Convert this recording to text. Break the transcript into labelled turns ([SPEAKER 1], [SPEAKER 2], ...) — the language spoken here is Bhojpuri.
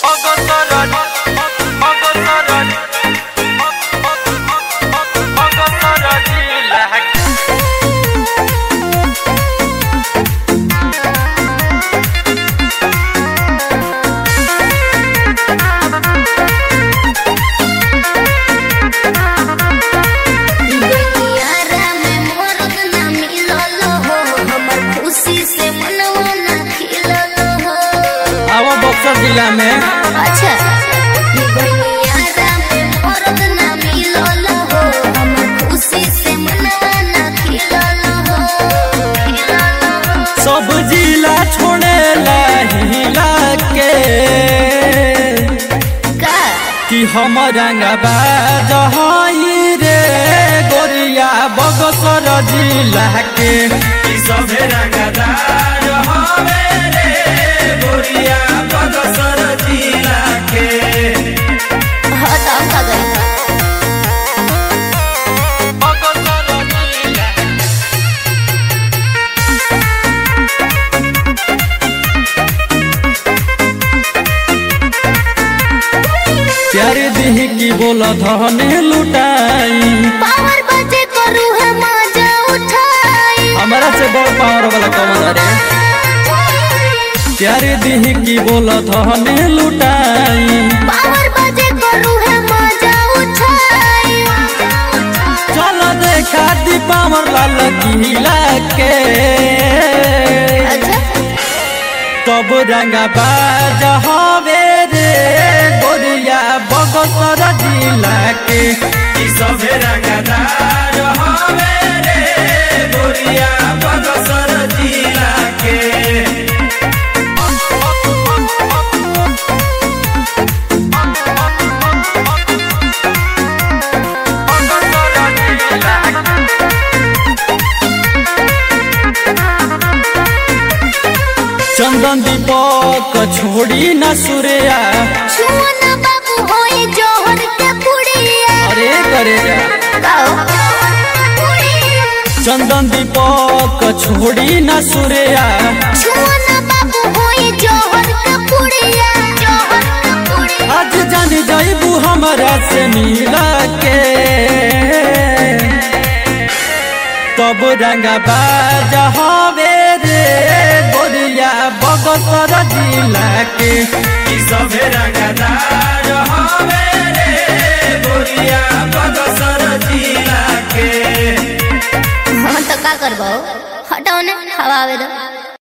[SPEAKER 1] অগসরণ অগসরণ অগসরণ লাগ
[SPEAKER 2] दुनियारा में मोरत ना मिलल हो हमर खुशी से मनवा ना खिलल हो
[SPEAKER 3] आवा बक्सर जिला में
[SPEAKER 2] अच्छा दुनियारा में मोरत ना मिलल हो हमर खुशी से मनवा ना खिलल हो खिलल हो
[SPEAKER 3] सब जिला छोड़े हिला के
[SPEAKER 2] का
[SPEAKER 3] कि हम रंगबाज हई रे गोरिया बक्सर जिला के कि सभे रंगदार हवे रे गोरिया बक्सर जिला के
[SPEAKER 2] हाँ तो हम का गई
[SPEAKER 1] অগসরণ লাগ
[SPEAKER 3] प्यारे दिह की बोल धने लुटाई
[SPEAKER 2] पावर बजे करू है मजा उठाई
[SPEAKER 3] हमारा से बड़ पावर वाला कमल रे प्यारे दिह की बोल धने लुटाई
[SPEAKER 2] पावर बजे करू है मजा उठाई
[SPEAKER 3] चल देखा दी पावर लाल किला के
[SPEAKER 2] अच्छा
[SPEAKER 3] तब रंगा बाज हवे रे गोरिया बगसर जिला के ई सभे रंगदार हवे रे गोरिया बगसर जिला के
[SPEAKER 1] অগসরণ লাগ
[SPEAKER 3] चंदन दीपक छोड़ी न सूर्या
[SPEAKER 2] छुअन बाबू होए जोहर के पुड़िया
[SPEAKER 3] अरे करे
[SPEAKER 2] गाओ
[SPEAKER 3] चंदन दीपक छोड़ी न सूर्या
[SPEAKER 2] छुअन बाबू होए जोहर के पुड़िया जोहर के पुड़िया
[SPEAKER 3] आज जान जाइबू हमरा से मिला के तब रंगा बाज हवे रे गोरिया बगसर जिला के ई सभे रंगदार हवे रे गोरिया बगसर जिला के
[SPEAKER 2] हाँ तो का करबो हटाओ ने हवा आवे दो